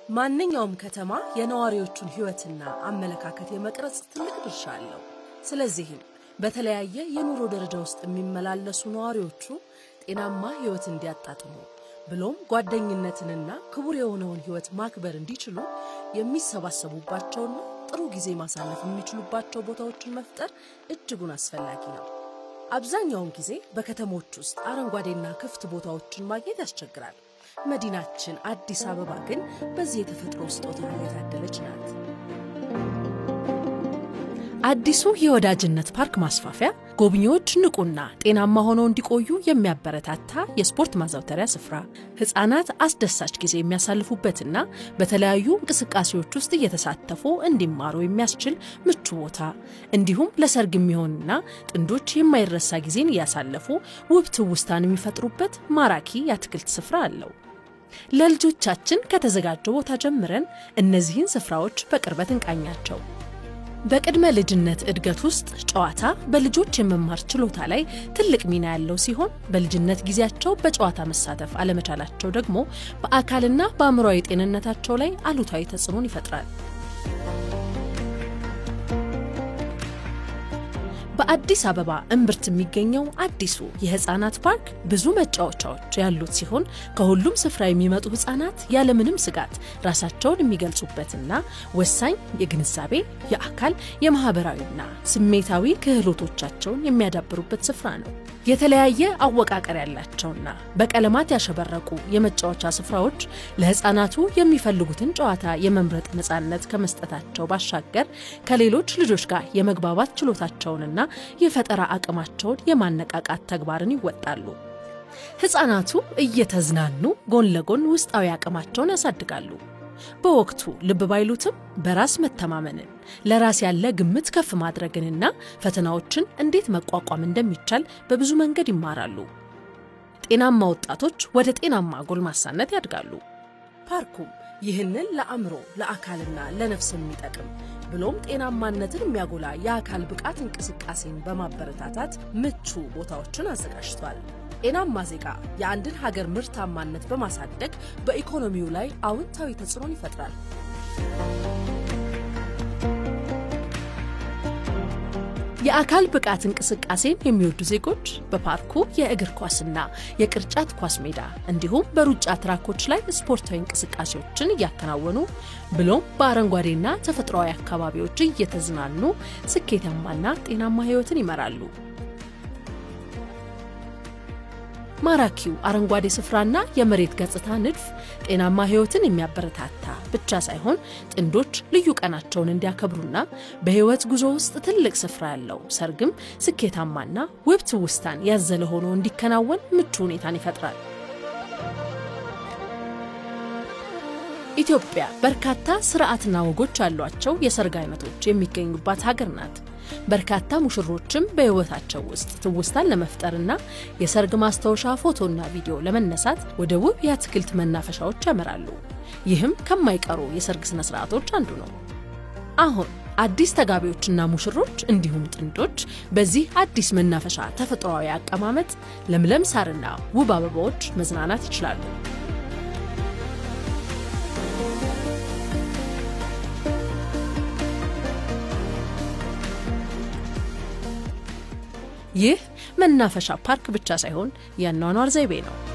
ማንኛውም ከተማ የነዋሪዎቹን ሕይወትና አመለካከት የመቅረጽ ትልቅ ድርሻ አለው። ስለዚህም በተለያየ የኑሮ ደረጃ ውስጥ የሚመላለሱ ነዋሪዎቹ ጤናማ ሕይወት እንዲያጣጥሙ ብሎም ጓደኝነትንና ክቡር የሆነውን ሕይወት ማክበር እንዲችሉ የሚሰባሰቡባቸውና ጥሩ ጊዜ ማሳለፍ የሚችሉባቸው ቦታዎችን መፍጠር እጅጉን አስፈላጊ ነው። አብዛኛውን ጊዜ በከተሞች ውስጥ አረንጓዴና ክፍት ቦታዎችን ማግኘት ያስቸግራል። መዲናችን አዲስ አበባ ግን በዚህ የተፈጥሮ ስጦታ የታደለች ናት። አዲሱ የወዳጅነት ፓርክ ማስፋፊያ ጎብኚዎች ንቁና ጤናማ ሆነው እንዲቆዩ የሚያበረታታ የስፖርት ማዘውተሪያ ስፍራ፣ ሕፃናት አስደሳች ጊዜ የሚያሳልፉበትና በተለያዩ እንቅስቃሴዎች ውስጥ እየተሳተፉ እንዲማሩ የሚያስችል ምቹ ቦታ እንዲሁም ለሰርግ የሚሆንና ጥንዶች የማይረሳ ጊዜን እያሳለፉ ውብ ትውስታን የሚፈጥሩበት ማራኪ የአትክልት ስፍራ አለው። ለልጆቻችን ከተዘጋጀው ቦታ ጀምረን እነዚህን ስፍራዎች በቅርበት እንቃኛቸው። በቅድመ ልጅነት እድገት ውስጥ ጨዋታ በልጆች የመማር ችሎታ ላይ ትልቅ ሚና ያለው ሲሆን በልጅነት ጊዜያቸው በጨዋታ መሳተፍ አለመቻላቸው ደግሞ በአካልና በአእምሯዊ ጤንነታቸው ላይ አሉታዊ ተጽዕኖን ይፈጥራል። በአዲስ አበባ እምብርት የሚገኘው አዲሱ የህፃናት ፓርክ ብዙ መጫወቻዎች ያሉት ሲሆን ከሁሉም ስፍራ የሚመጡ ህፃናት ያለምንም ስጋት ራሳቸውን የሚገልጹበትና ወሳኝ የግንዛቤ፣ የአካል፣ የማህበራዊና ስሜታዊ ክህሎቶቻቸውን የሚያዳብሩበት ስፍራ ነው። የተለያየ አወቃቀር ያላቸውና በቀለማት ያሸበረቁ የመጫወቻ ስፍራዎች ለህፃናቱ የሚፈልጉትን ጨዋታ የመምረጥ ነፃነት ከመስጠታቸው ባሻገር ከሌሎች ልጆች ጋር የመግባባት ችሎታቸውንና የፈጠራ አቅማቸውን የማነቃቃት ተግባርን ይወጣሉ። ህፃናቱ እየተዝናኑ ጎን ለጎን ውስጣዊ አቅማቸውን ያሳድጋሉ። በወቅቱ ልብ ባይሉትም በራስ መተማመንን፣ ለራስ ያለ ግምት ከፍ ማድረግንና ፈተናዎችን እንዴት መቋቋም እንደሚቻል በብዙ መንገድ ይማራሉ። ጤናማ ወጣቶች ወደ ጤናማ ጎልማሳነት ያድጋሉ። ፓርኩም ይህንን ለአእምሮ ለአካልና ለነፍስ የሚጠቅም ብሎም ጤናማነትን የሚያጎላ የአካል ብቃት እንቅስቃሴን በማበረታታት ምቹ ቦታዎችን አዘጋጅቷል። ጤናማ ዜጋ የአንድን ሀገር ምርታማነት በማሳደግ በኢኮኖሚው ላይ አዎንታዊ ተጽዕኖን ይፈጥራል። የአካል ብቃት እንቅስቃሴን የሚወዱ ዜጎች በፓርኩ የእግር ኳስና የቅርጫት ኳስ ሜዳ እንዲሁም በሩጫ ትራኮች ላይ ስፖርታዊ እንቅስቃሴዎችን እያከናወኑ ብሎም በአረንጓዴና ተፈጥሯዊ አካባቢዎች እየተዝናኑ ስኬታማና ጤናማ ሕይወትን ይመራሉ። ማራኪው አረንጓዴ ስፍራና የመሬት ገጽታ ንድፍ ጤናማ ሕይወትን የሚያበረታታ ብቻ ሳይሆን ጥንዶች ልዩ ቀናቸውን እንዲያከብሩና በሕይወት ጉዞ ውስጥ ትልቅ ስፍራ ያለው ሰርግም ስኬታማና ውብ ትውስታን ያዘለ ሆኖ እንዲከናወን ምቹ ሁኔታን ይፈጥራል። ኢትዮጵያ በርካታ ስርዓትና ወጎች ያሏቸው የሰርግ አይነቶች የሚገኙባት ሀገር ናት። በርካታ ሙሽሮችም በሕይወታቸው ውስጥ ትውስታን ለመፍጠርና የሰርግ ማስታወሻ ፎቶና ቪዲዮ ለመነሳት ወደ ውብ የአትክልት መናፈሻዎች ያመራሉ። ይህም ከማይቀሩ የሰርግ ስነ ስርዓቶች አንዱ ነው። አሁን አዲስ ተጋቢዎችና ሙሽሮች እንዲሁም ጥንዶች በዚህ አዲስ መናፈሻ ተፈጥሯዊ አቀማመጥ፣ ለምለም ሳርና ውብ አበባዎች መዝናናት ይችላሉ። ይህ መናፈሻ ፓርክ ብቻ ሳይሆን የአኗኗር ዘይቤ ነው።